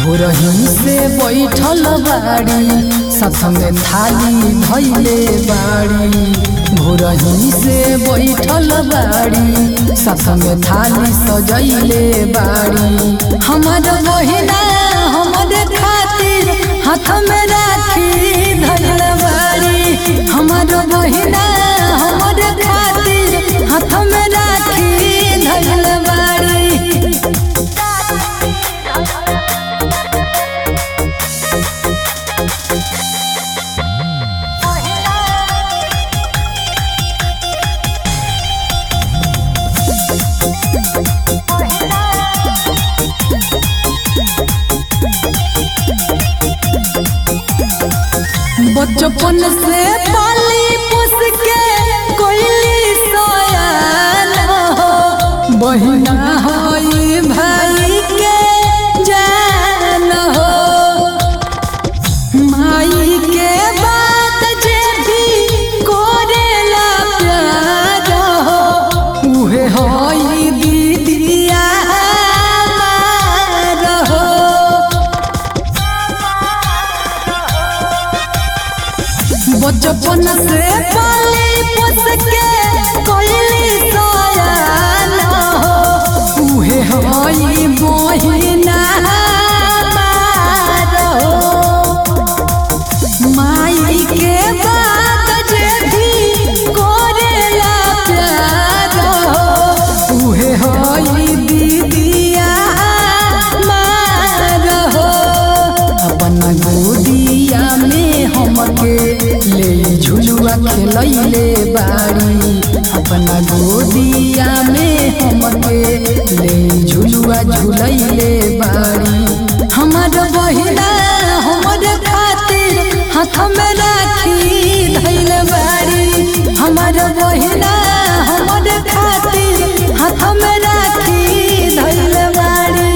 भोरही से बैठल बाड़ी साथ में थाली धैले बाड़ी भोरही से बैठल बाड़ी साथ में थाली सजैले बाड़ी हमार बहिना हमारे खातिर हाथ में राखी धैल बाड़ी हमार बहिना हमारे खातिर हाथ में राखी धैल बाड़ी बचपन से पाली पोस के कोइली सोयान हो बहिना होई भाई के जान हो माई के बात जे भी कोरेला प्यार हो उहे होई दीदिया हमार हो बचपन से पाली पोस के कोइली सोयान हो उहे होई बहिना हमार हो माई के बात जे भी कोरेला प्यार हो उहे होई दीदिया हमार हो अपन गोदिया में हमके ले झुलुआ खेलैले बाड़ी अपना गोदिया में हमके ले झुलुआ झुलैले बाड़ी हमार बहिना हमरे खातिर हाथ में राखी धैल बाड़ी हमार बहिना हमरे खातिर हाथ में राखी धैल बाड़ी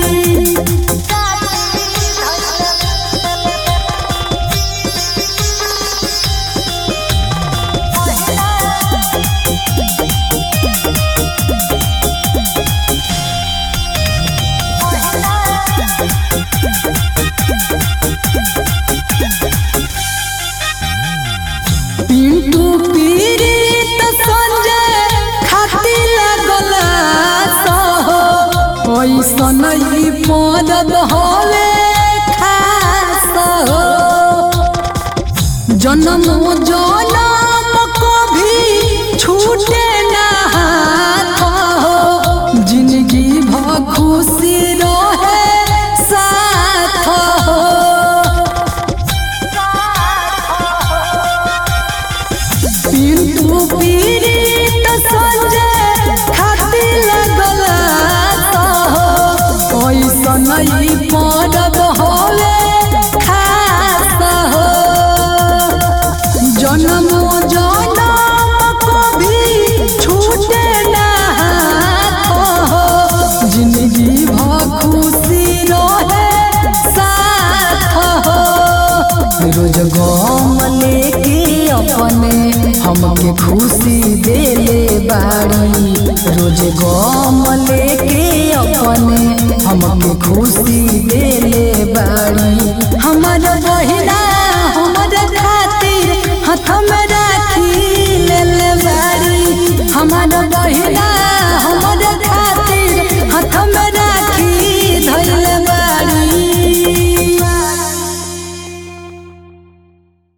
पिंटू पीड़ित संजय खाती लगल सहो ऐसन ही पदद हवे खास हो जन्म जनम को भी छूटे ना हाथ हो जिंदगी भ खुशी रहे साथ हो पिंटू पीड़ित संजय खाती लगल सहो ऐसन ही पदद हवे खास हो जन्म जनम को भी छूटे ना हाथ हो जिंदगी भ खुशी रहे साथ हो रोज गम लेके अपने हमके खुशी देले बाड़ी रोज गम लेके अपने हमके खुशी देले बाड़ी हमार बहिना